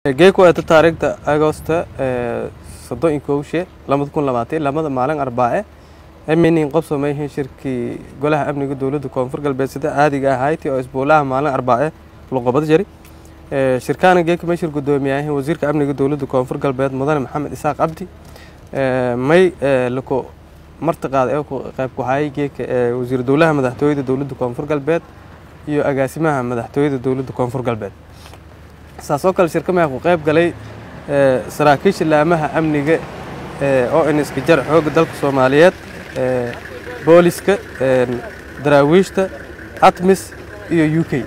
geeko eta taariikhda agosta soddon iyo kowshe labada kun labaatan lamada maalin arbaace eminin qobsomayhin shirkii golaha amniga dowladda koonfur galbeed sida caadiga ahayti oo isbuulaha maalin arbaace luqobada jari shirkaana geeka meeshir guddoomiyahin wasiirka amniga dowladda koonfur galbeed mudane maxamed isaaq cabdi may lako martiqaad ee qayb ku hayay geeka wasiir dowlaha madaxtooyada dowladda koonfur galbeed iyo agaasimaha madaxtooyada dowladda koonfur galbeed saasoo kale shirkamaha ku qayb galay saraakiisha laamaha amniga oo iniska jar xoogga dalka soomaaliyeed booliska daraawiishta atmis iyo u k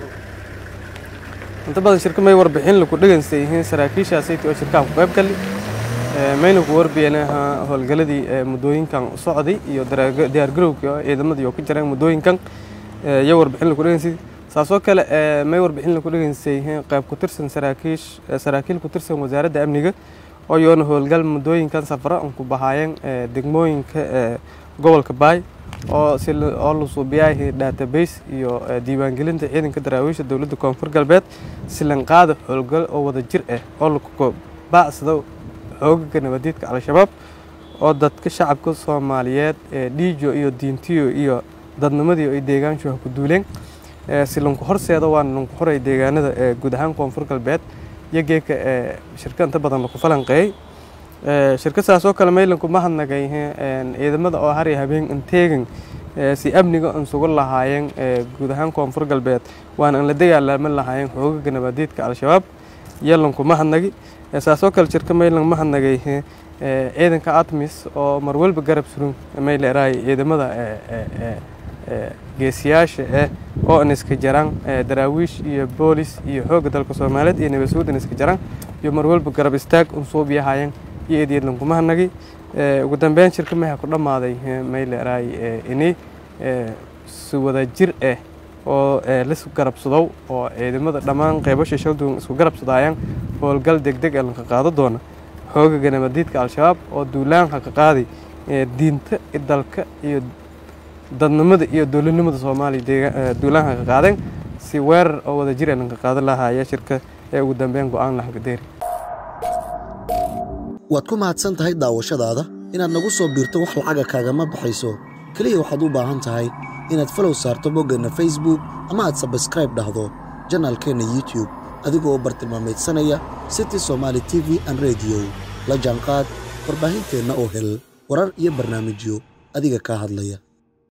inta badan shirka may warbixin laku dhegeysta yihiin saraakiishaasayt oo shirkaha ku qayb gali mayna ku warbiyeen howlgaladii muddooyinkan socday iyo diyaargarowkii oo ciidamadii oo ka jireen muddooyinkan iyo warbixin laku dhegeystay saasoo kale may warbixin laku dhegeystay yihiin qayb ku tirsan saraakiish saraakiil ku tirsan wasaaradda amniga oo yoona howlgal muddooyinkan safaro an ku bahaayeen degmooyinka gobolka baay oo si oo la suubiyaahii database iyo diiwaangelinta ciidanka daraawiisha dowladda koonfur galbeed silanqaada howlgal oo wada jir ah oo laku baacsado xoogaga nabadiidka al-shabaab oo dadka shacabka soomaaliyeed dhiijo iyo diintiyo iyo dadnimadii ay deegaanshuha ku duuleen silanku horseeda waana lanku xoray deegaanada guud ahaan koonfur galbeed iyo geeka shirka inta badan laku falanqeeyey shirka saasoo kale maylanku mahadnagay ciidamada oo har iyo habeen inteegan si amniga an sugu lahaayeen guud ahaan koonfur galbeed waana an la dagaalaaman lahaayeen xoogaga nabadiidka al-shabaab iyo lanku mahadnagi saasoo kale shirka maylan mahadnagay ciidanka atmis oo marwalba garab surun mayleeraay ciidamada geesiyaasha eh oo an iska jaraan daraawiish iyo boolis iyo xoogga dalka soomaaliyeed iyo nabadsuud an iska jaraan iyo marwalba garab istaag un suubiyahaayeen iyo eedyad lankumahanagi ugu dambeyn shirka maha ku dhammaaday mayleeraay ini si wada jir ah oo laisku garabsadow oo ciidamada dhammaan qeybasha shalduwan isku garabsadaayaan howlgal degdeg ee lanka qaado doona xoogaga nabadiidka al-shabaab oo duulaanka ka qaaday diinta dalka iyo dadnimada iyo dowladnimada soomaaliya duulaanka ka qaadeen si weerar oo wada jir ee lanka qaadan lahaaya shirka ee ugu dambeyn go-aan lahagadeeri waad ku mahadsan tahay daawashadaada inaad nagu soo biirto wax lacaga kaagama baxayso keliya waxaad u baahan tahay inaad falow saarto boggeenna facebook ama aad sabskraib dhahdo janaalkeenna youtube adigoo bartilmaamaydsanaya city somaali t v an rediyo la jaanqaad warbaahinteenna oo hel warar iyo barnaamijyo adiga kaa hadlaya